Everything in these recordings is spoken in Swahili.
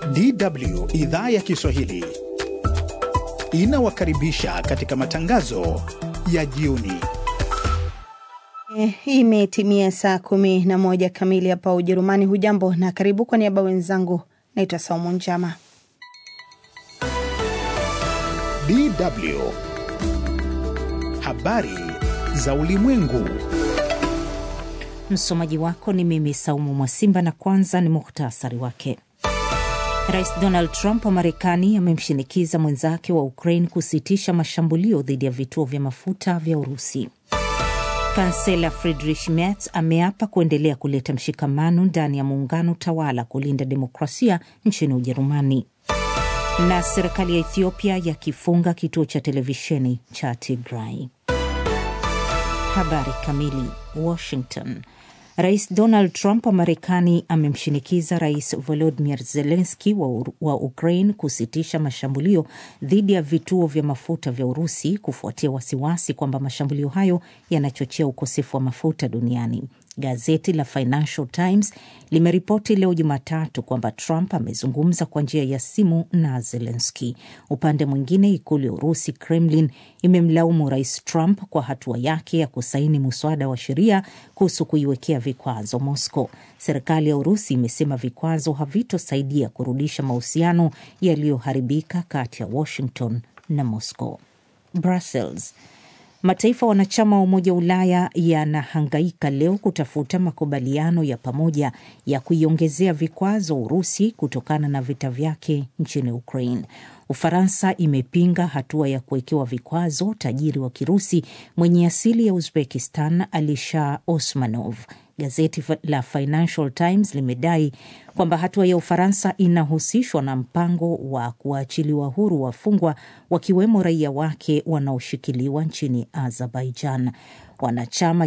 DW idhaa ya Kiswahili inawakaribisha katika matangazo ya jioni. Eh, Imetimia saa kumi na moja kamili hapa Ujerumani. Hujambo na karibu. Kwa niaba wenzangu, naitwa Saumu Njama. DW habari za ulimwengu. Msomaji wako ni mimi Saumu Mwasimba, na kwanza ni muhtasari wake. Rais Donald Trump wa Marekani amemshinikiza mwenzake wa Ukraine kusitisha mashambulio dhidi ya vituo vya mafuta vya Urusi. Kansela Friedrich Merz ameapa kuendelea kuleta mshikamano ndani ya muungano tawala kulinda demokrasia nchini Ujerumani. Na serikali ya Ethiopia yakifunga kituo cha televisheni cha Tigray. Habari kamili. Washington. Rais Donald Trump wa Marekani amemshinikiza Rais Volodymyr Zelensky wa, wa Ukraine kusitisha mashambulio dhidi ya vituo vya mafuta vya Urusi kufuatia wasiwasi kwamba mashambulio hayo yanachochea ukosefu wa mafuta duniani. Gazeti la Financial Times limeripoti leo Jumatatu kwamba Trump amezungumza kwa njia ya simu na Zelensky. Upande mwingine, ikulu ya Urusi, Kremlin, imemlaumu Rais Trump kwa hatua yake ya kusaini muswada wa sheria kuhusu kuiwekea vikwazo Moscow. Serikali ya Urusi imesema vikwazo havitosaidia kurudisha mahusiano yaliyoharibika kati ya Washington na Moscow. Brussels. Mataifa wanachama wa Umoja wa Ulaya yanahangaika leo kutafuta makubaliano ya pamoja ya kuiongezea vikwazo Urusi kutokana na vita vyake nchini Ukraine. Ufaransa imepinga hatua ya kuwekewa vikwazo tajiri wa Kirusi mwenye asili ya Uzbekistan Alisher Osmanov. Gazeti la Financial Times limedai kwamba hatua ya Ufaransa inahusishwa na mpango wa kuachiliwa huru wafungwa wakiwemo raia wake wanaoshikiliwa nchini Azerbaijan. Wanachama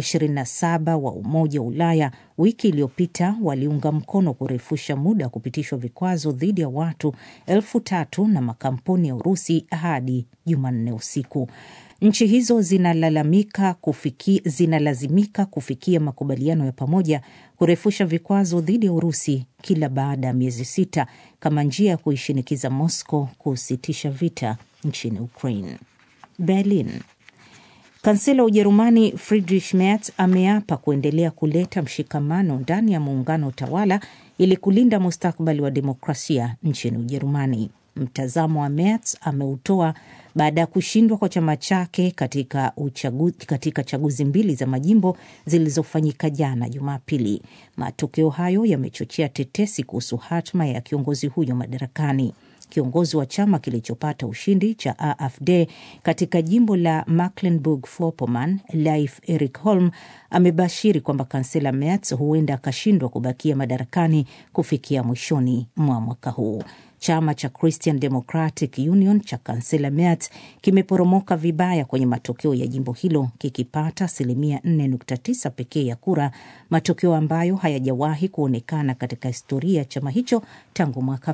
27 wa Umoja wa Ulaya wiki iliyopita waliunga mkono kurefusha muda wa kupitishwa vikwazo dhidi ya watu elfu tatu na makampuni ya Urusi hadi Jumanne usiku. Nchi hizo zinalalamika kufiki, zinalazimika kufikia makubaliano ya pamoja kurefusha vikwazo dhidi ya Urusi kila baada ya miezi sita kama njia ya kuishinikiza Moscow kusitisha vita nchini Ukraine. Berlin. Kansela wa Ujerumani Friedrich Merz ameapa kuendelea kuleta mshikamano ndani ya muungano tawala ili kulinda mustakabali wa demokrasia nchini Ujerumani. Mtazamo wa Merz ameutoa baada ya kushindwa kwa chama chake katika, uchagu, katika chaguzi mbili za majimbo zilizofanyika jana Jumapili. Matokeo hayo yamechochea tetesi kuhusu hatma ya kiongozi huyo madarakani. Kiongozi wa chama kilichopata ushindi cha AfD katika jimbo la Mecklenburg-Vorpommern, Leif Erik Holm amebashiri kwamba kansela Merz huenda akashindwa kubakia madarakani kufikia mwishoni mwa mwaka huu. Chama cha Christian Democratic Union cha kansela Merz kimeporomoka vibaya kwenye matokeo ya jimbo hilo kikipata asilimia 4.9 pekee ya kura, matokeo ambayo hayajawahi kuonekana katika historia ya chama hicho tangu mwaka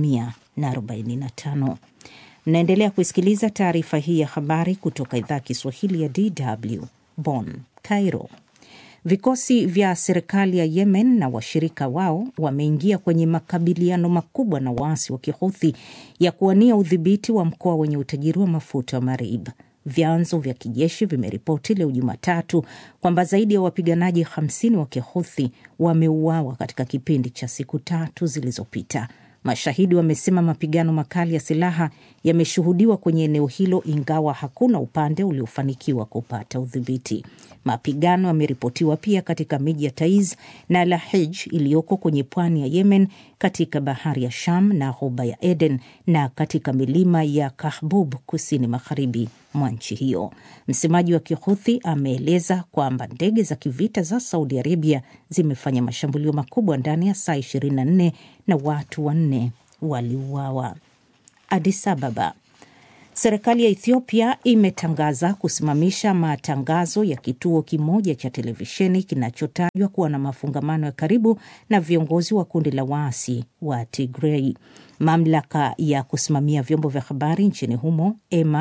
1945. Mnaendelea kuisikiliza taarifa hii ya habari kutoka idhaa Kiswahili ya DW Bonn. Cairo. Vikosi vya serikali ya Yemen na washirika wao wameingia kwenye makabiliano makubwa na waasi wa Kihuthi ya kuwania udhibiti wa mkoa wenye utajiri wa mafuta wa Marib. Vyanzo vya kijeshi vimeripoti leo Jumatatu kwamba zaidi ya wapiganaji 50 wa Kihuthi wameuawa katika kipindi cha siku tatu zilizopita. Mashahidi wamesema mapigano makali ya silaha yameshuhudiwa kwenye eneo hilo, ingawa hakuna upande uliofanikiwa kupata udhibiti. Mapigano yameripotiwa pia katika miji ya Taiz na Lahij iliyoko kwenye pwani ya Yemen, katika bahari ya Sham na ghuba ya Eden na katika milima ya Kahbub kusini magharibi mwa nchi hiyo. Msemaji wa Kihuthi ameeleza kwamba ndege za kivita za Saudi Arabia zimefanya mashambulio makubwa ndani ya saa 24 na watu wanne waliuawa. Addis Ababa. Serikali ya Ethiopia imetangaza kusimamisha matangazo ya kituo kimoja cha televisheni kinachotajwa kuwa na mafungamano ya karibu na viongozi wa kundi la waasi wa Tigray. Mamlaka ya kusimamia vyombo vya habari nchini humo EMA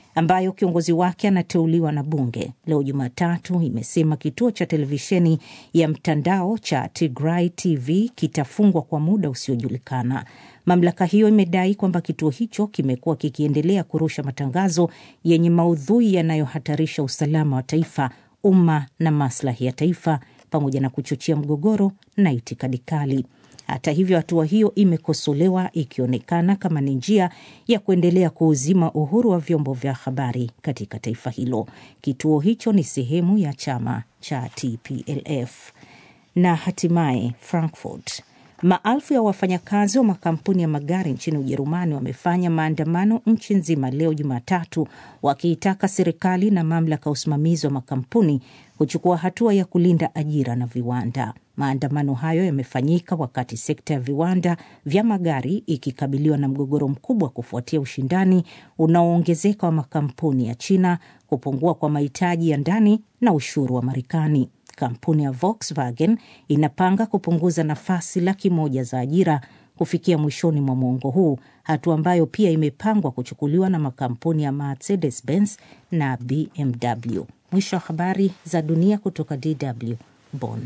ambayo kiongozi wake anateuliwa na bunge, leo Jumatatu imesema kituo cha televisheni ya mtandao cha Tigray TV kitafungwa kwa muda usiojulikana. Mamlaka hiyo imedai kwamba kituo hicho kimekuwa kikiendelea kurusha matangazo yenye maudhui yanayohatarisha usalama wa taifa, umma na maslahi ya taifa, pamoja na kuchochea mgogoro na itikadi kali. Hata hivyo, hatua hiyo imekosolewa ikionekana kama ni njia ya kuendelea kuuzima uhuru wa vyombo vya habari katika taifa hilo. Kituo hicho ni sehemu ya chama cha TPLF. Na hatimaye Frankfurt, maelfu ya wafanyakazi wa makampuni ya magari nchini Ujerumani wamefanya maandamano nchi nzima leo Jumatatu, wakiitaka serikali na mamlaka ya usimamizi wa makampuni kuchukua hatua ya kulinda ajira na viwanda. Maandamano hayo yamefanyika wakati sekta ya viwanda vya magari ikikabiliwa na mgogoro mkubwa kufuatia ushindani unaoongezeka wa makampuni ya China, kupungua kwa mahitaji ya ndani na ushuru wa Marekani. Kampuni ya Volkswagen inapanga kupunguza nafasi laki moja za ajira kufikia mwishoni mwa mwongo huu, hatua ambayo pia imepangwa kuchukuliwa na makampuni ya Mercedes Benz na BMW. Mwisho wa habari za dunia kutoka DW Bonn.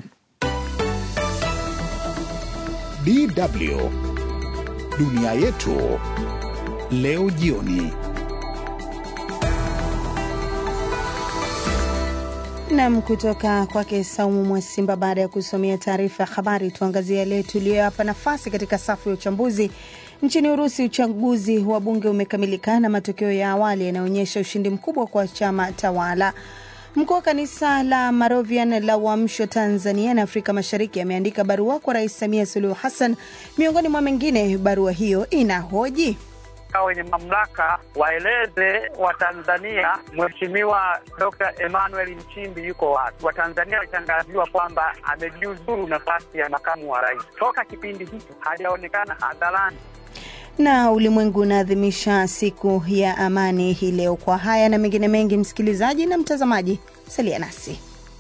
DW dunia yetu leo jioni. Nam, kutoka kwake Saumu Mwasimba. Baada ya kusomea taarifa ya habari, tuangazie yale tuliyoyapa nafasi katika safu ya uchambuzi. Nchini Urusi, uchaguzi wa bunge umekamilika na matokeo ya awali yanaonyesha ushindi mkubwa kwa chama tawala. Mkuu wa kanisa la Moravian la Uamsho Tanzania na Afrika Mashariki ameandika barua kwa Rais Samia Suluhu Hassan. Miongoni mwa mengine, barua hiyo inahoji wenye mamlaka waeleze Watanzania Mheshimiwa Dr. Emmanuel Nchimbi yuko wapi. Watanzania walitangaziwa kwamba amejiuzuru nafasi ya makamu wa rais. Toka kipindi hicho hajaonekana hadharani. na ulimwengu unaadhimisha siku ya amani hii leo. Kwa haya na mengine mengi, msikilizaji na mtazamaji, salia nasi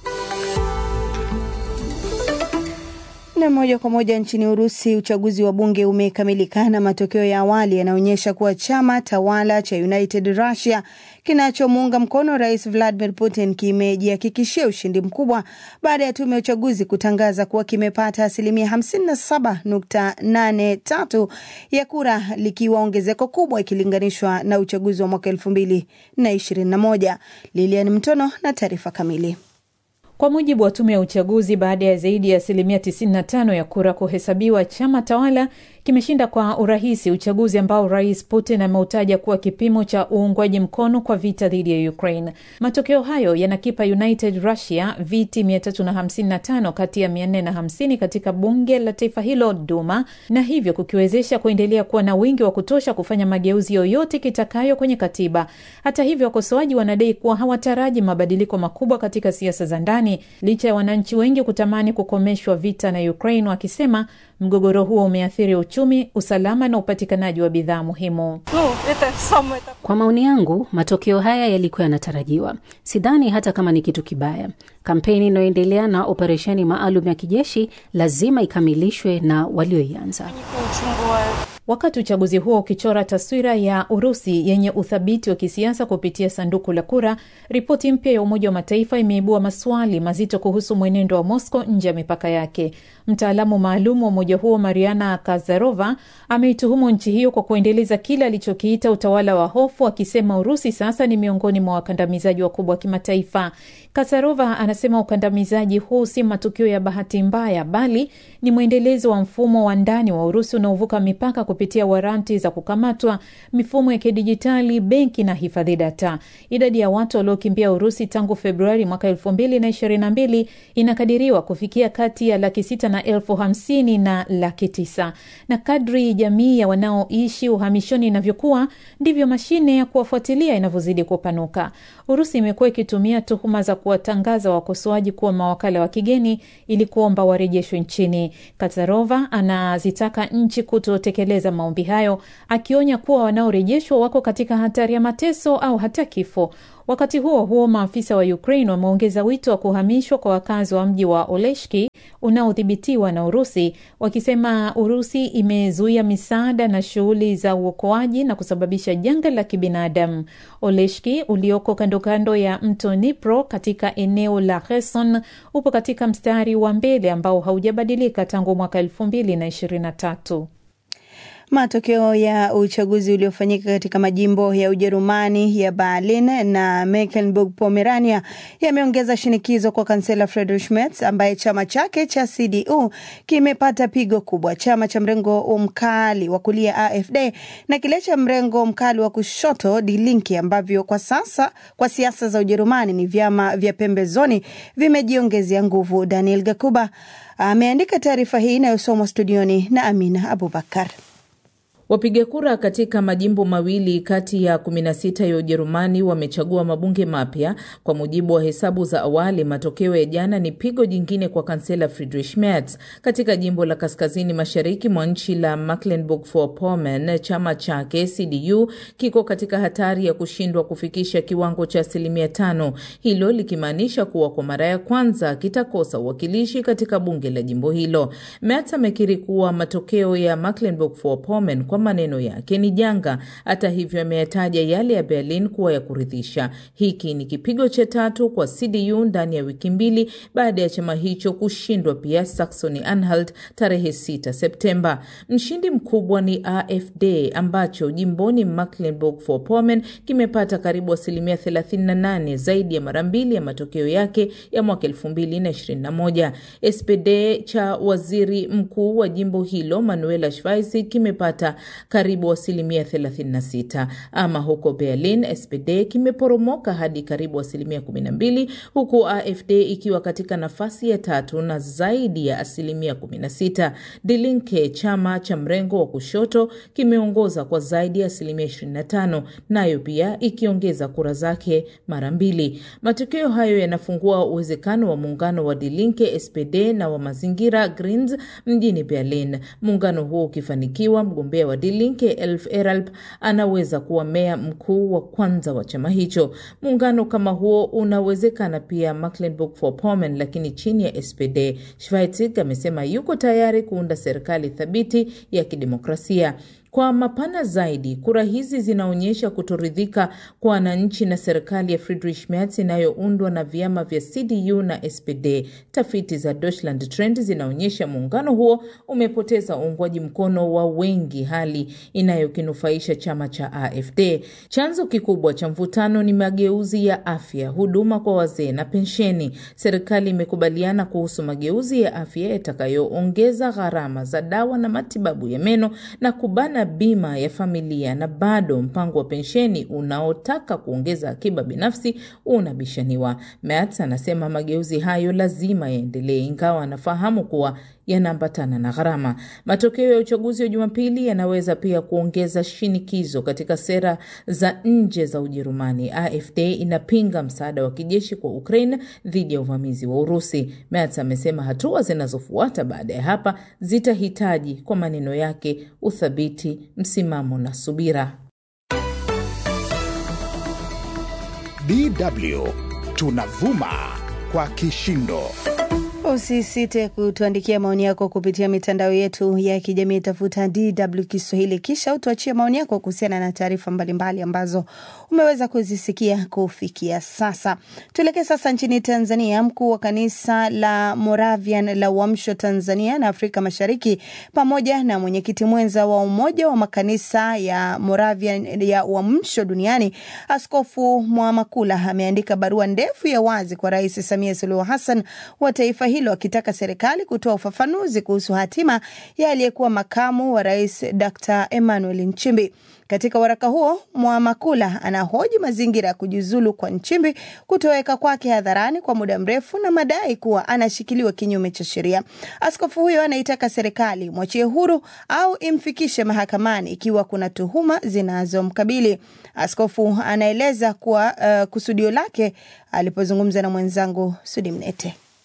na moja kwa moja nchini Urusi, uchaguzi wa bunge umekamilika na matokeo ya awali yanaonyesha kuwa chama tawala cha United Russia kinachomuunga mkono Rais Vladimir Putin kimejihakikishia ushindi mkubwa baada ya tume ya uchaguzi kutangaza kuwa kimepata asilimia 57.83 ya kura, likiwa ongezeko kubwa ikilinganishwa na uchaguzi wa mwaka 2021. Lilian Mtono na taarifa kamili. Kwa mujibu wa tume ya uchaguzi, baada ya zaidi ya asilimia 95 ya kura kuhesabiwa, chama tawala kimeshinda kwa urahisi uchaguzi ambao rais Putin ameutaja kuwa kipimo cha uungwaji mkono kwa vita dhidi ya Ukraine. Matokeo hayo yanakipa United Russia viti 355 kati ya 450 katika bunge la taifa hilo Duma, na hivyo kukiwezesha kuendelea kuwa na wingi wa kutosha kufanya mageuzi yoyote kitakayo kwenye katiba. Hata hivyo, wakosoaji wanadai kuwa hawataraji mabadiliko makubwa katika siasa za ndani, licha ya wananchi wengi kutamani kukomeshwa vita na Ukraine, wakisema mgogoro huo umeathiri uchumi, usalama na upatikanaji wa bidhaa muhimu. Kwa maoni yangu, matokeo haya yalikuwa yanatarajiwa. Sidhani hata kama ni kitu kibaya. Kampeni inayoendelea na operesheni maalum ya kijeshi lazima ikamilishwe na walioianza. Wakati uchaguzi huo ukichora taswira ya Urusi yenye uthabiti wa kisiasa kupitia sanduku la kura, ripoti mpya ya Umoja wa Mataifa imeibua maswali mazito kuhusu mwenendo wa Moscow nje ya mipaka yake. Mtaalamu maalum wa umoja huo Mariana Kazarova ameituhumu nchi hiyo kwa kuendeleza kile alichokiita utawala wa hofu, akisema Urusi sasa ni miongoni mwa wakandamizaji wakubwa wa kimataifa. Kazarova anasema ukandamizaji huu si matukio ya bahati mbaya, bali ni mwendelezo wa mfumo wa ndani wa Urusi unaovuka mipaka kupitia waranti za kukamatwa, mifumo ya kidijitali, benki na hifadhi data. Idadi ya watu waliokimbia Urusi tangu Februari mwaka elfu mbili na ishirini na mbili inakadiriwa kufikia kati ya laki sita na elfu hamsini na laki tisa na kadri jamii ya wanaoishi uhamishoni inavyokuwa ndivyo mashine ya kuwafuatilia inavyozidi kupanuka. Urusi imekuwa ikitumia tuhuma za kuwatangaza wakosoaji kuwa mawakala wa kigeni ili kuomba warejeshwe nchini. Katarova anazitaka nchi kutotekeleza maombi hayo, akionya kuwa wanaorejeshwa wako katika hatari ya mateso au hata kifo. Wakati huo huo, maafisa wa Ukraine wameongeza wito wa kuhamishwa kwa wakazi wa mji wa Oleshki unaodhibitiwa na Urusi, wakisema Urusi imezuia misaada na shughuli za uokoaji na kusababisha janga la kibinadamu. Oleshki ulioko kando kando ya mto Dnipro katika eneo la Kherson upo katika mstari wa mbele ambao haujabadilika tangu mwaka elfu mbili na ishirini na tatu. Matokeo ya uchaguzi uliofanyika katika majimbo ya Ujerumani ya Berlin na Mecklenburg-Pomerania yameongeza shinikizo kwa kansela Friedrich Merz ambaye chama chake cha CDU kimepata pigo kubwa. Chama cha mrengo mkali wa kulia AfD na kile cha mrengo mkali wa kushoto Die Linke ambavyo kwa sasa kwa siasa za Ujerumani ni vyama vya pembezoni vimejiongezea nguvu. Daniel Gakuba ameandika taarifa hii inayosomwa studioni na Amina Abubakar. Wapiga kura katika majimbo mawili kati ya 16 ya Ujerumani wamechagua mabunge mapya. Kwa mujibu wa hesabu za awali, matokeo ya jana ni pigo jingine kwa kansela Friedrich Merz. Katika jimbo la kaskazini mashariki mwa nchi la Mecklenburg-Vorpommern, chama chake CDU kiko katika hatari ya kushindwa kufikisha kiwango cha asilimia tano, hilo likimaanisha kuwa kwa mara ya kwanza kitakosa uwakilishi katika bunge la jimbo hilo. Merz amekiri kuwa matokeo ya Mecklenburg-Vorpommern kwa maneno yake ni janga. Hata hivyo, ameyataja yale ya Berlin kuwa ya kuridhisha. Hiki ni kipigo cha tatu kwa CDU ndani ya wiki mbili baada ya chama hicho kushindwa pia Saxony Anhalt tarehe 6 Septemba. Mshindi mkubwa ni AfD ambacho jimboni Mecklenburg-Vorpommern kimepata karibu asilimia 38, zaidi ya mara mbili ya matokeo yake ya mwaka 2021. SPD cha waziri mkuu wa jimbo hilo Manuela Schweiz kimepata karibu asilimia 36. Ama huko Berlin, SPD kimeporomoka hadi karibu asilimia 12, huku AfD ikiwa katika nafasi ya tatu na zaidi ya asilimia 16. Die Linke, chama cha mrengo wa kushoto, kimeongoza kwa zaidi ya asilimia 25, nayo pia ikiongeza kura zake mara mbili. Matokeo hayo yanafungua uwezekano wa muungano wa Die Linke, SPD na wa mazingira Greens mjini Berlin. Muungano huo ukifanikiwa, mgombea wa Die Linke Elf Eralp anaweza kuwa meya mkuu wa kwanza wa chama hicho. Muungano kama huo unawezekana pia Mecklenburg-Vorpommern, lakini chini ya SPD. Schweitzig amesema yuko tayari kuunda serikali thabiti ya kidemokrasia. Kwa mapana zaidi, kura hizi zinaonyesha kutoridhika kwa wananchi na serikali ya Friedrich Merz inayoundwa na vyama vya CDU na SPD. Tafiti za Deutschland Trend zinaonyesha muungano huo umepoteza uungwaji mkono wa wengi, hali inayokinufaisha chama cha AfD. Chanzo kikubwa cha mvutano ni mageuzi ya afya, huduma kwa wazee na pensheni. Serikali imekubaliana kuhusu mageuzi ya afya yatakayoongeza gharama za dawa na matibabu ya meno na kubana bima ya familia na bado mpango wa pensheni unaotaka kuongeza akiba binafsi unabishaniwa. Merz anasema mageuzi hayo lazima yaendelee, ingawa anafahamu kuwa yanaambatana na gharama. Matokeo ya uchaguzi wa Jumapili yanaweza pia kuongeza shinikizo katika sera za nje za Ujerumani. AfD inapinga msaada wa kijeshi kwa Ukraine dhidi ya uvamizi wa Urusi. Merz amesema hatua zinazofuata baada ya hapa zitahitaji, kwa maneno yake, uthabiti, msimamo na subira. DW tunavuma kwa kishindo. Usisite kutuandikia maoni yako kupitia mitandao yetu ya kijamii, tafuta DW Kiswahili, kisha utuachie maoni yako kuhusiana na taarifa mbalimbali ambazo umeweza kuzisikia kufikia sasa. Tuelekee sasa nchini Tanzania. Mkuu wa kanisa la Moravian la Uamsho Tanzania na Afrika Mashariki pamoja na mwenyekiti mwenza wa Umoja wa Makanisa ya Moravian ya Uamsho duniani Askofu Mwamakula ameandika barua ndefu ya wazi kwa Rais Samia Suluhu Hassan wa taifa hilo akitaka serikali kutoa ufafanuzi kuhusu hatima ya aliyekuwa makamu wa rais Dr. Emmanuel Nchimbi. Katika waraka huo, Mwamakula anahoji mazingira ya kujiuzulu kwa Nchimbi, kutoweka kwake hadharani kwa muda mrefu na madai kuwa anashikiliwa kinyume cha sheria. Askofu huyo anaitaka serikali mwachie huru au imfikishe mahakamani ikiwa kuna tuhuma zinazomkabili. Askofu anaeleza kuwa uh, kusudio lake alipozungumza na mwenzangu Sudi Mnete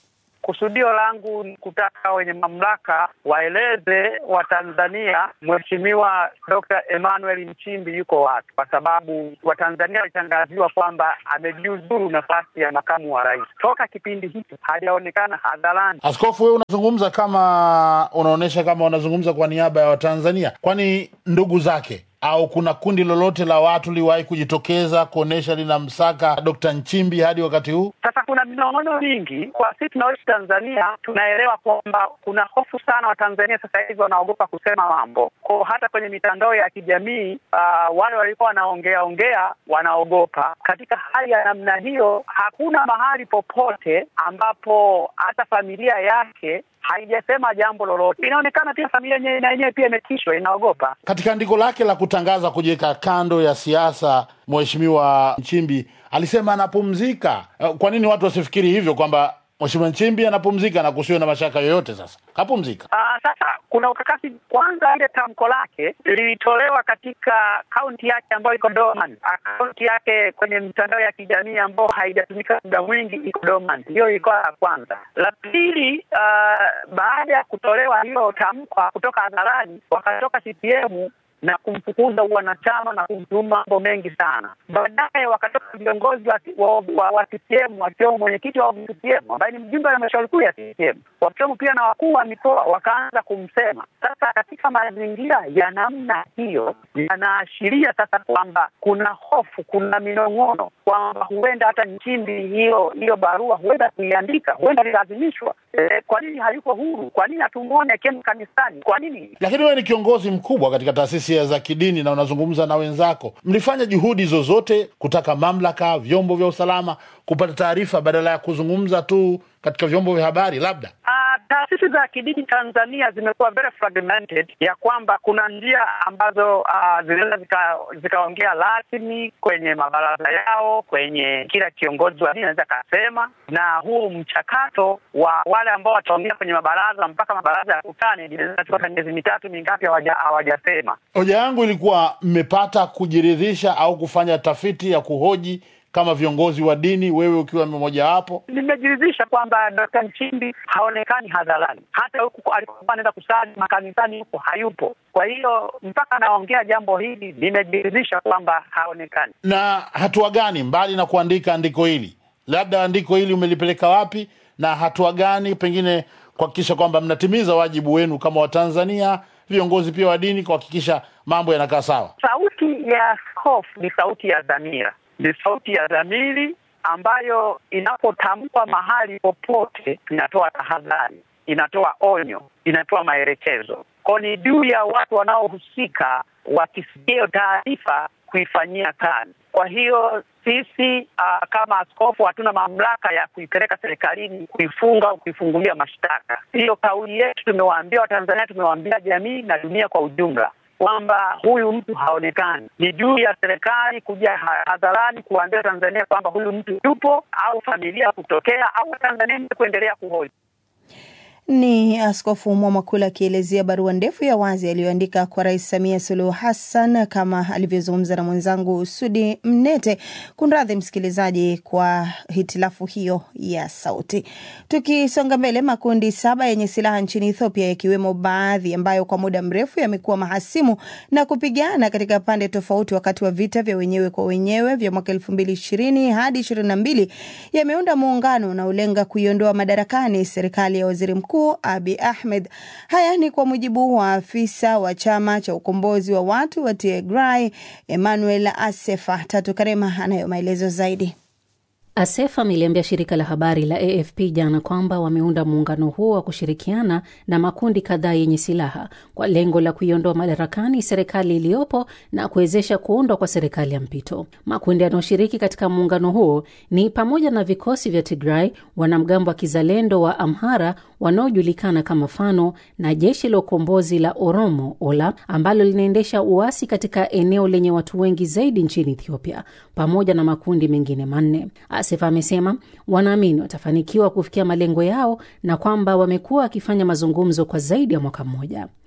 Kusudio langu ni kutaka wenye mamlaka waeleze Watanzania Mheshimiwa Dr. Emmanuel Nchimbi yuko wapi, kwa sababu Watanzania walitangaziwa kwamba amejiuzuru nafasi ya makamu wa rais. Toka kipindi hiki hajaonekana hadharani. Askofu, wewe unazungumza kama unaonyesha kama unazungumza kwa niaba ya Watanzania, kwani ndugu zake au kuna kundi lolote la watu liwahi kujitokeza kuonyesha linamsaka Dr. Nchimbi hadi wakati huu? Sasa kuna minong'ono mingi kwa sisi tunaoishi Tanzania, tunaelewa kwamba kuna hofu sana. Watanzania sasa hivi wanaogopa kusema mambo ko, hata kwenye mitandao ya kijamii uh, wale walikuwa wanaongea ongea wanaogopa. Katika hali ya namna hiyo, hakuna mahali popote ambapo hata familia yake haijasema jambo lolote. Inaonekana pia familia yenyewe na yenyewe pia imetishwa, inaogopa. Katika andiko lake la kutangaza kujiweka kando ya siasa, Mheshimiwa Nchimbi alisema anapumzika. Kwa nini watu wasifikiri hivyo kwamba Mheshimiwa Nchimbi anapumzika na kusiwe na mashaka yoyote? Sasa kapumzika. Uh, sasa kuna ukakasi. Kwanza, ile tamko lake lilitolewa katika kaunti yake ambayo iko dormant, akaunti yake kwenye mitandao ya kijamii ambayo haijatumika muda mwingi iko dormant. Hiyo ilikuwa la kwanza. La pili, uh, baada ya kutolewa hiyo tamko kutoka hadharani, wakatoka CCM na kumfukuza wanachama na kumtuma mambo mengi sana. Baadaye wakatoka viongozi wa, wa, wa, wa CCM wakiwemo mwenyekiti wa CCM ambaye ni mjumbe wa halmashauri kuu ya CCM, wakiwemo pia na wakuu wa mikoa wakaanza kumsema. Sasa katika mazingira ya namna hiyo, yanaashiria sasa kwamba kuna hofu, kuna minong'ono kwamba huenda hata Nchimbi hiyo hiyo barua huenda kuiandika, huenda lilazimishwa. E, kwa nini hayuko huru? Kwa nini hatumwone akienda kanisani? Kwa nini? Lakini wewe ni kiongozi mkubwa katika taasisi za kidini na unazungumza na wenzako, mlifanya juhudi zozote kutaka mamlaka, vyombo vya usalama kupata taarifa badala ya kuzungumza tu katika vyombo vya habari? Labda uh, taasisi za kidini Tanzania zimekuwa very fragmented, ya kwamba kuna njia ambazo uh, zinaweza zikaongea zika rasmi kwenye mabaraza yao, kwenye kila kiongozi wa dini anaweza akasema, na huu mchakato wa wale ambao wataongea kwenye mabaraza mpaka mabaraza ya kutane inaweza kuchukua miezi mitatu mingapi hawajasema. Hoja yangu ilikuwa mmepata kujiridhisha au kufanya tafiti ya kuhoji kama viongozi wa dini, wewe ukiwa mmoja wapo? Nimejiridhisha kwamba Dkt. Nchimbi haonekani hadharani, hata huku alikuwa anaenda kusali makanisani huko hayupo. Kwa hiyo mpaka anaongea jambo hili, nimejiridhisha kwamba haonekani. Na hatua gani mbali na kuandika andiko hili, labda andiko hili umelipeleka wapi, na hatua gani pengine kuhakikisha kwamba mnatimiza wajibu wenu kama Watanzania, viongozi pia wa dini, kuhakikisha mambo yanakaa sawa? Sauti ya askofu ni sauti ya dhamira ni sauti ya dhamiri ambayo inapotamkwa mahali popote inatoa tahadhari, inatoa onyo, inatoa maelekezo. Kwa ni juu ya watu wanaohusika wakisikia hiyo taarifa kuifanyia kazi. Kwa hiyo sisi uh, kama askofu hatuna mamlaka ya kuipeleka serikalini kuifunga au kuifungulia mashtaka. Hiyo kauli yetu tumewaambia Watanzania, tumewaambia jamii na dunia kwa ujumla kwamba huyu mtu haonekani. Ni juu ya serikali kuja hadharani kuambia Tanzania kwamba huyu mtu yupo, au familia kutokea, au Tanzania kuendelea kuhoji. Ni Askofu Mwamakula akielezea barua ndefu ya wazi aliyoandika kwa Rais Samia Suluhu Hassan, kama alivyozungumza na mwenzangu Sudi Mnete. Kunradhi msikilizaji kwa hitilafu hiyo ya sauti. Tukisonga mbele, makundi saba yenye silaha nchini Ethiopia, yakiwemo baadhi ambayo kwa muda mrefu yamekuwa mahasimu na kupigana katika pande tofauti wakati wa vita vya wenyewe kwa wenyewe vya mwaka elfu mbili ishirini hadi ishirini na mbili yameunda muungano unaolenga kuiondoa madarakani serikali ya waziri mkuu Abi Ahmed. Haya ni kwa mujibu wa afisa wa chama cha ukombozi wa watu wa Tigray Emmanuel Asefa. Tatu Karema anayo maelezo zaidi. Asef ameliambia shirika la habari la AFP jana kwamba wameunda muungano huo wa kushirikiana na makundi kadhaa yenye silaha kwa lengo la kuiondoa madarakani serikali iliyopo na kuwezesha kuundwa kwa serikali ya mpito. Makundi yanayoshiriki katika muungano huo ni pamoja na vikosi vya Tigray, wanamgambo wa kizalendo wa Amhara wanaojulikana kama Fano na jeshi la ukombozi la Oromo Ola ambalo linaendesha uasi katika eneo lenye watu wengi zaidi nchini Ethiopia, pamoja na makundi mengine manne. Asif amesema wanaamini watafanikiwa kufikia malengo yao na kwamba wamekuwa wakifanya mazungumzo kwa zaidi ya mwaka mmoja.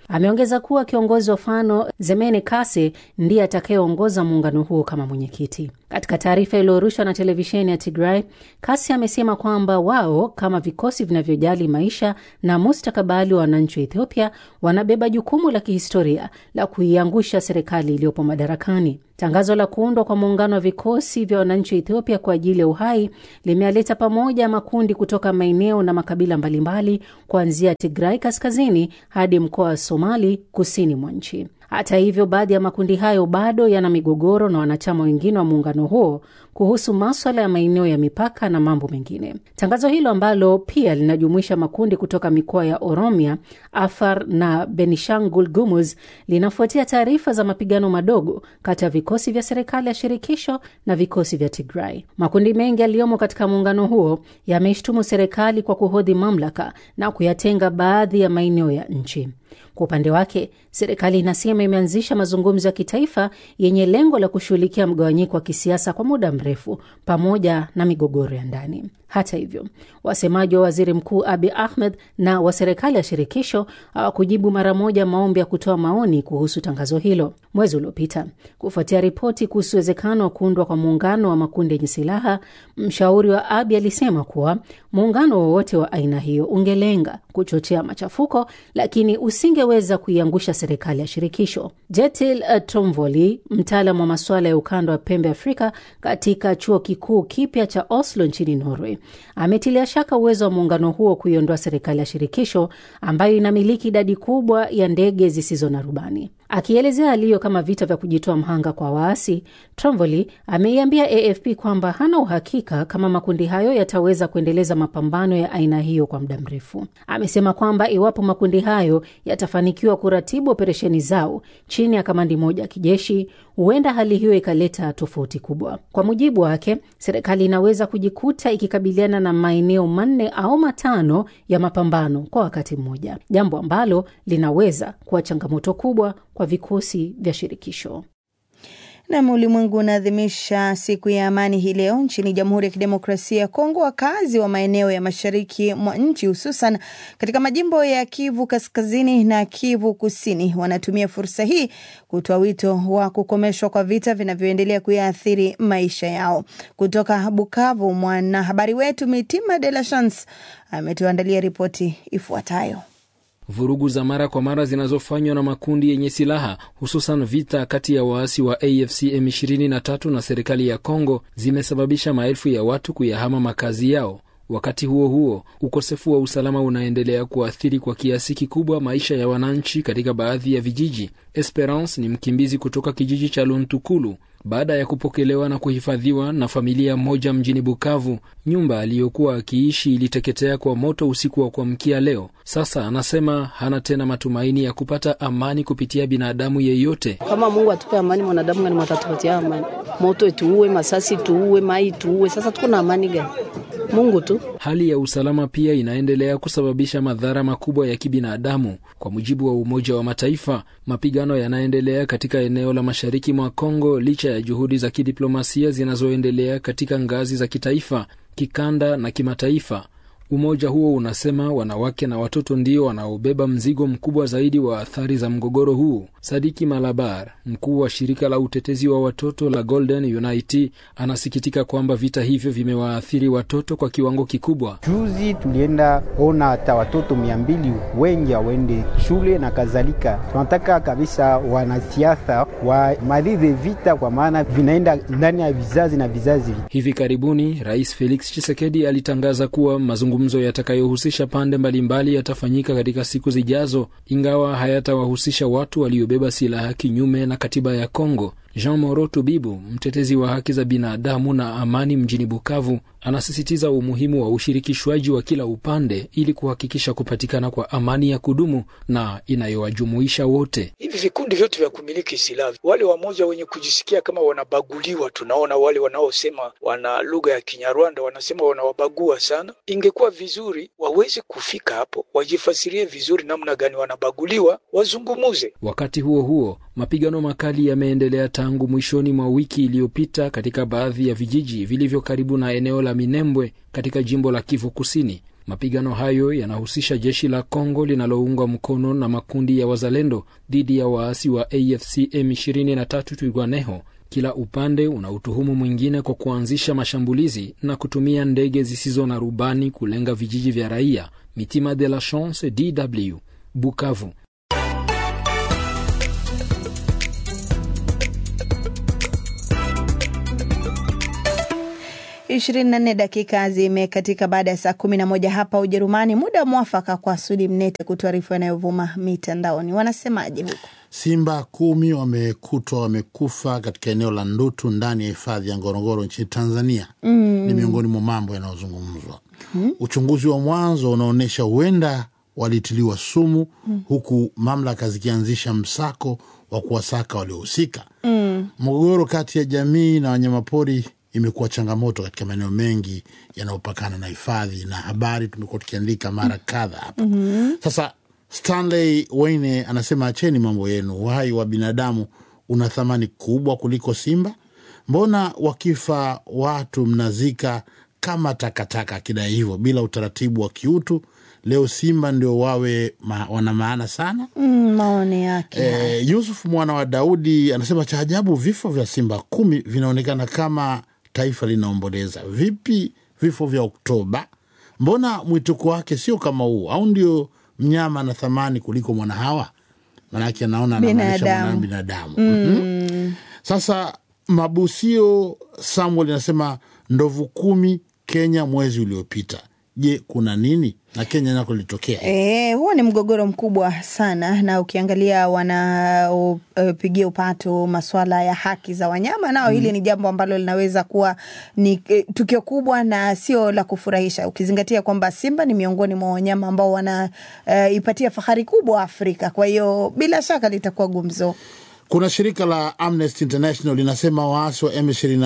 Ameongeza kuwa kiongozi wa Fano Zemene Kase ndiye atakayeongoza muungano huo kama mwenyekiti. Katika taarifa iliyorushwa na televisheni ya Tigray, Kase amesema kwamba wao kama vikosi vinavyojali maisha na mustakabali wa wananchi wa Ethiopia wanabeba jukumu la kihistoria la kuiangusha serikali iliyopo madarakani. Tangazo la kuundwa kwa muungano wa vikosi vya wananchi wa Ethiopia kwa ajili ya uhai limealeta pamoja makundi kutoka maeneo na makabila mbalimbali kuanzia Tigray kaskazini hadi mkoa wa Somali kusini mwa nchi. Hata hivyo, baadhi ya makundi hayo bado yana migogoro na wanachama wengine wa muungano huo kuhusu maswala ya maeneo ya mipaka na mambo mengine. Tangazo hilo ambalo pia linajumuisha makundi kutoka mikoa ya Oromia, Afar na Benishangul Gumuz linafuatia taarifa za mapigano madogo kati ya vikosi vya serikali ya shirikisho na vikosi vya Tigray. Makundi mengi yaliyomo katika muungano huo yameshtumu serikali kwa kuhodhi mamlaka na kuyatenga baadhi ya maeneo ya nchi. Kwa upande wake, serikali inasema imeanzisha mazungumzo ya kitaifa yenye lengo la kushughulikia mgawanyiko wa kisiasa kwa muda mrefu pamoja na migogoro ya ndani. Hata hivyo, wasemaji wa waziri mkuu Abi Ahmed na wa serikali ya shirikisho hawakujibu mara moja maombi ya kutoa maoni kuhusu tangazo hilo. Mwezi uliopita, kufuatia ripoti kuhusu uwezekano wa kuundwa kwa muungano wa makundi yenye silaha, mshauri wa Abi alisema kuwa muungano wowote wa aina hiyo ungelenga kuchochea machafuko, lakini usingeweza kuiangusha serikali ya shirikisho. Jetil Tomvoli, mtaalam wa masuala ya ukanda wa pembe Afrika katika chuo kikuu kipya cha Oslo nchini Norway, ametilia shaka uwezo wa muungano huo kuiondoa serikali ya shirikisho ambayo inamiliki idadi kubwa ya ndege zisizo na rubani. Akielezea hali hiyo kama vita vya kujitoa mhanga kwa waasi, Tromvoli ameiambia AFP kwamba hana uhakika kama makundi hayo yataweza kuendeleza mapambano ya aina hiyo kwa muda mrefu. Amesema kwamba iwapo makundi hayo yatafanikiwa kuratibu operesheni zao chini ya kamandi moja ya kijeshi, huenda hali hiyo ikaleta tofauti kubwa. Kwa mujibu wake, serikali inaweza kujikuta ikikabiliana na maeneo manne au matano ya mapambano kwa wakati mmoja, jambo ambalo linaweza kuwa changamoto kubwa kwa vikosi vya shirikisho. Nam, ulimwengu unaadhimisha siku ya amani hii leo nchini Jamhuri ya Kidemokrasia ya Kongo. Wakazi wa maeneo ya mashariki mwa nchi hususan katika majimbo ya Kivu Kaskazini na Kivu Kusini wanatumia fursa hii kutoa wito wa kukomeshwa kwa vita vinavyoendelea kuyaathiri maisha yao. Kutoka Bukavu, mwanahabari wetu Mitima De La Chance ametuandalia ripoti ifuatayo. Vurugu za mara kwa mara zinazofanywa na makundi yenye silaha hususan vita kati ya waasi wa AFC M23 na serikali ya Kongo zimesababisha maelfu ya watu kuyahama makazi yao. Wakati huo huo, ukosefu wa usalama unaendelea kuathiri kwa kiasi kikubwa maisha ya wananchi katika baadhi ya vijiji. Esperance ni mkimbizi kutoka kijiji cha Luntukulu. Baada ya kupokelewa na kuhifadhiwa na familia moja mjini Bukavu, nyumba aliyokuwa akiishi iliteketea kwa moto usiku wa kuamkia leo. Sasa anasema hana tena matumaini ya kupata amani kupitia binadamu yeyote. Kama Mungu atupe amani, mwanadamu gani mwatatupatia amani? Moto ituue, masasi tuue, mai tuue, sasa tuko na amani gani? Mungu tu. Hali ya usalama pia inaendelea kusababisha madhara makubwa ya kibinadamu. Kwa mujibu wa Umoja wa Mataifa, mapigano yanaendelea katika eneo la mashariki mwa Kongo licha ya juhudi za kidiplomasia zinazoendelea katika ngazi za kitaifa, kikanda na kimataifa. Umoja huo unasema wanawake na watoto ndio wanaobeba mzigo mkubwa zaidi wa athari za mgogoro huu. Sadiki Malabar, mkuu wa shirika la utetezi wa watoto la Golden Unity, anasikitika kwamba vita hivyo vimewaathiri watoto kwa kiwango kikubwa. Juzi tulienda ona hata watoto mia mbili wengi hawaende shule na kadhalika. Tunataka kabisa wanasiasa wamalize vita, kwa maana vinaenda ndani ya vizazi na vizazi. Hivi karibuni Rais Felix Tshisekedi alitangaza kuwa mazungumzo yatakayohusisha pande mbalimbali yatafanyika katika siku zijazo, ingawa hayatawahusisha watu waliobeba silaha kinyume na katiba ya Kongo. Jean Moro Tubibu, mtetezi wa haki za binadamu na amani mjini Bukavu, anasisitiza umuhimu wa ushirikishwaji wa kila upande ili kuhakikisha kupatikana kwa amani ya kudumu na inayowajumuisha wote. Hivi vikundi vyote vya kumiliki silaha, wale wamoja wenye kujisikia kama wanabaguliwa, tunaona wale wanaosema wana lugha ya Kinyarwanda wanasema wanawabagua sana. Ingekuwa vizuri waweze kufika hapo, wajifasirie vizuri namna gani wanabaguliwa, wazungumuze. Wakati huo huo, mapigano makali yameendelea tangu mwishoni mwa wiki iliyopita katika baadhi ya vijiji vilivyo karibu na eneo la Minembwe katika jimbo la Kivu Kusini. Mapigano hayo yanahusisha jeshi la Kongo linaloungwa mkono na makundi ya wazalendo dhidi ya waasi wa AFC M23 Twirwaneho. Kila upande una utuhumu mwingine kwa kuanzisha mashambulizi na kutumia ndege zisizo na rubani kulenga vijiji vya raia. Mitima de la Chance, DW, Bukavu. 24 dakika zimekatika baada ya saa 11 hapa Ujerumani, muda mwafaka kwa Sudi Mnete kutuarifu yanayovuma mitandaoni. Wanasemaje huko? Simba kumi wamekutwa wamekufa katika eneo la Ndutu ndani ya hifadhi ya Ngorongoro nchini Tanzania. Mm. Ni miongoni mwa mambo yanayozungumzwa. Mm. Uchunguzi wa mwanzo unaonyesha huenda walitiliwa sumu, mm. huku mamlaka zikianzisha msako wa kuwasaka waliohusika. Mm. Mgogoro kati ya jamii na wanyamapori imekuwa changamoto katika maeneo mengi yanayopakana na hifadhi na habari tumekuwa tukiandika mara kadha hapa. Mhm. Sasa Stanley Wayne anasema acheni mambo yenu, uhai wa binadamu una thamani kubwa kuliko simba. Mbona wakifa watu mnazika kama takataka, akidai hivyo bila utaratibu wa kiutu? Leo simba ndio wawe ma, wana maana sana. Mm, maoni yake E, Yusuf mwana wa Daudi anasema cha ajabu, vifo vya simba kumi vinaonekana kama taifa linaomboleza. Vipi vifo vya Oktoba? Mbona mwituko wake sio kama huu? Au ndio mnyama na thamani kuliko mwana hawa? Manake anaona anamaanisha Binadamu. mwana binadamu. Mm. Mhm. Sasa Mabusio Samuel anasema ndovu kumi Kenya mwezi uliopita. Je, kuna nini? Na Kenya nako litokea E, huo ni mgogoro mkubwa sana, na ukiangalia wanaopigia upato masuala ya haki za wanyama nao, hili ni jambo ambalo linaweza kuwa ni e, tukio kubwa na sio la kufurahisha, ukizingatia kwamba simba ni miongoni mwa wanyama ambao wanaipatia fahari kubwa Afrika. Kwa hiyo bila shaka litakuwa gumzo. Kuna shirika la Amnesty International linasema waasi wa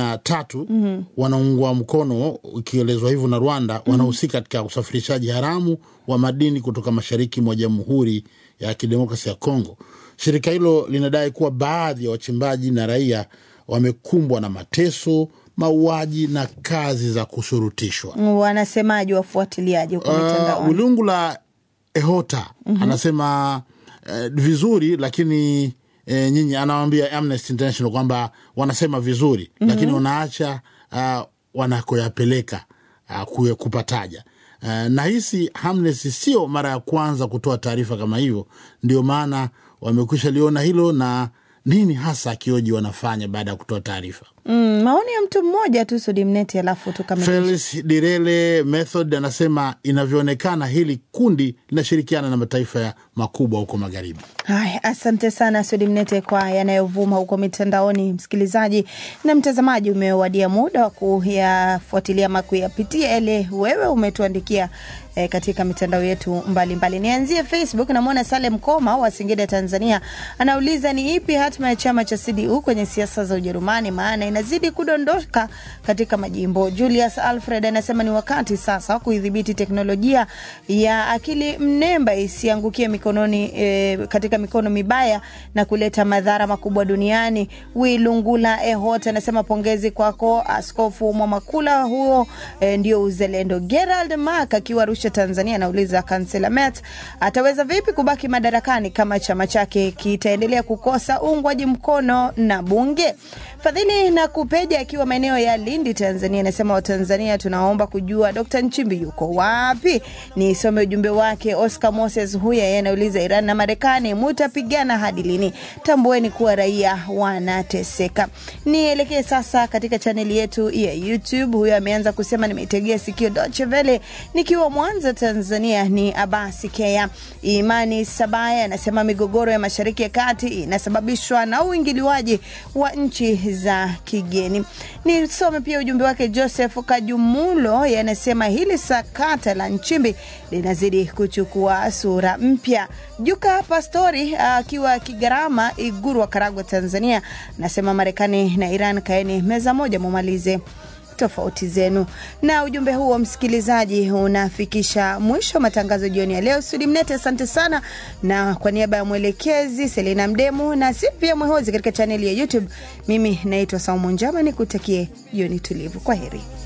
M23 Mhm. wanaungwa mkono, ikielezwa hivyo na Rwanda, wanahusika katika usafirishaji haramu wa madini kutoka mashariki mwa Jamhuri ya Kidemokrasia ya Kongo. Shirika hilo linadai kuwa baadhi ya wachimbaji na raia wamekumbwa na mateso, mauaji na kazi za kushurutishwa. Wanasemaji wafuatiliaji huko Uh, mitandaoni. Wilungu la Ehota Mhm. anasema uh, vizuri lakini eh, nyinyi anawambia Amnesty International kwamba wanasema vizuri Mhm. lakini wanaacha uh, wanakoyapeleka uh, kuye- kupataja uh, nahisi Amnesty sio mara ya kwanza kutoa taarifa kama hivyo, ndio maana wamekwisha liona hilo na nini hasa akioji wanafanya baada ya kutoa taarifa. Mm, maoni ya mtu mmoja tu Sudi Mneti, alafu tukamilishe. Felix Direle Method anasema inavyoonekana hili kundi linashirikiana na mataifa ya makubwa huko magharibi. Haya, asante sana Sudi Mnete kwa yanayovuma huko mitandaoni. Msikilizaji na mtazamaji, umewadia muda wa kuyafuatilia ama kuyapitia yale wewe umetuandikia eh, katika mitandao yetu mbalimbali mbali. Nianzie Facebook, namwona Salem Koma wa Singida, Tanzania, anauliza ni ipi hatima ya chama cha CDU kwenye siasa za Ujerumani, maana inazidi kudondoka katika majimbo. Julius Alfred anasema ni wakati sasa wa kuidhibiti teknolojia ya akili mnemba isiangukie mikononi eh, katika mikono mibaya na kuleta madhara makubwa duniani. Wilungula Ehot anasema pongezi kwako Askofu Mwamakula, huo eh, ndio uzalendo. Gerald Mark akiwa Arusha, Tanzania, anauliza kansela Merz ataweza vipi kubaki madarakani kama chama chake kitaendelea kukosa uungwaji mkono na bunge. Fadhili na Kupeja akiwa maeneo ya Lindi, Tanzania, anasema Watanzania tunaomba kujua Dr. Nchimbi yuko wapi. Nisome ujumbe wake. Oscar Moses huyu yeye anauliza Iran na Marekani mutapigana hadi lini? Tambueni kuwa raia wanateseka. Nielekee sasa katika chaneli yetu ya YouTube. Huyo ameanza kusema nimeitegea sikio Deutsche Welle nikiwa Mwanza, Tanzania. Ni Abasi Kea. Imani Sabaya anasema migogoro ya Mashariki ya Kati inasababishwa na uingiliwaji wa nchi za kigeni. Nisome pia ujumbe wake Joseph Kajumulo, yanasema hili sakata la Nchimbi linazidi kuchukua sura mpya. Juka Pastori akiwa Kigarama, Iguru wa Karagwe, Tanzania, nasema Marekani na Iran kaeni meza moja, mumalize tofauti zenu. Na ujumbe huo msikilizaji, unafikisha mwisho wa matangazo jioni ya leo. Sudi Mnete, asante sana, na kwa niaba ya mwelekezi Selina Mdemu na Silvia Mwehozi katika chaneli ya YouTube, mimi naitwa Saumu Njama, nikutakie jioni tulivu. Kwa heri.